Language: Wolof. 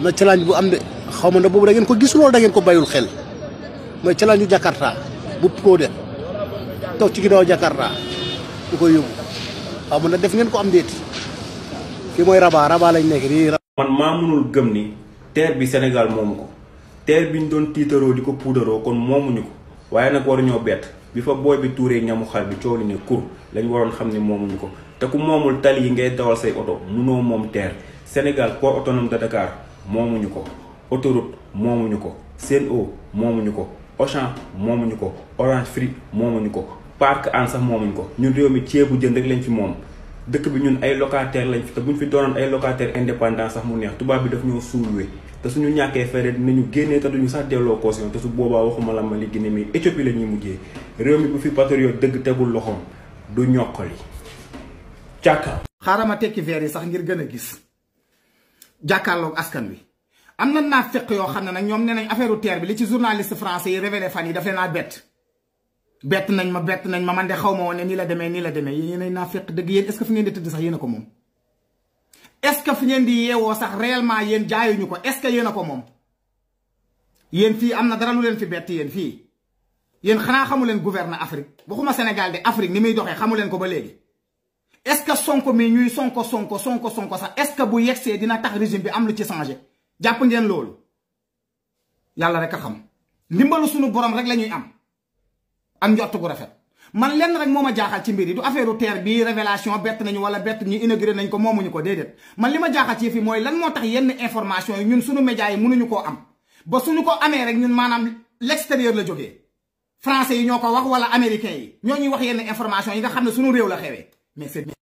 am na challenge bu am de xaw ma ne boobu da ngeen ko gis loolu da ngeen ko bayul xel mooy challenge yu Jakarta bu pro de toog ci ginnaaw Jakarta du koy yóbbu xaw ma ne def ngeen ko am déet fii mooy Rabat Rabat lañ nekk nii. man maa mënul gëm ni terre bi Sénégal moomu ko terre bi ñu doon tiitaroo di ko puudaroo kon moomuñu ko waaye nag waruñoo bett bi fa booy bi tuuree ñamu xal bi coow li ne kur lañ waroon xam ne moomuñu ko te ku moomul tali yi ngay dawal say oto munoo moom terre Sénégal port autonome de Dakar moomuñu ko autoroute moomuñu ko Sen'Eau moomuñu ko Auchan moomuñu ko Orange Free moomuñu ko Parc Hann sax moomuñu ko ñun réew mi ceebu jën rek lañ fi moom dëkk bi ñun ay locataire lañ fi te buñ fi doonoon ay locataire indépendant sax mu neex tubaab bi daf ñoo suuluwe te suñu ñàkkee fere dinañu génnee te duñu sax delloo caution te su boobaa waxuma la Mali Guinée mais Éthiopie la ñuy mujjee réew mi bu fi patriote dëgg tegul loxoom du ñokkali càkka xaaral ma tekki verre yi sax ngir gën a gis jàkkaarloog askan wi am na naa fekk yoo xam ne nag ñoom nee nañ affaire terre bi li ci journaliste français yi révélé fan yi daf leen naa bett bett nañ ma bett nañ ma man de xaw ma woon ne nii la demee nii la demee yéen naa fekk dëgg yéen est-ce que fi ngeen di tëdd sax yéen a ko moom est-ce que fi ngeen di yeewoo sax réellement yéen jaayuñu ko est-ce que yéen a ko moom yéen fii am na dara lu leen fi bett yéen fii yéen xanaa xamu leen gouverne Afrique waxuma Sénégal de Afrique ni muy doxee xamu leen ko ba léegi est-ce que sonko mi ñuy sonko sonko sonko sonko sax est-ce que bu yegsee dina tax régime bi am lu ci changé jàpp ngeen loolu yàlla rek a xam ndimbalu suñu borom rek la ñuy am ak njott gu rafet man lenn rek moo ma jaaxal ci mbir yi du affaire terre bi révélation bett nañu wala bett ñu inauguré nañ ko moomuñu ko déedéet man li ma jaaxal ci fii mooy lan moo tax yenn information yi ñun suñu médias yi mënuñu koo am ba suñu ko amee rek ñun maanaam l'extérieur la jógee français yi ñoo ko wax wala américains yi ñoo ñuy wax yenn information yi nga xam ne suñu réew la xewee mais c'est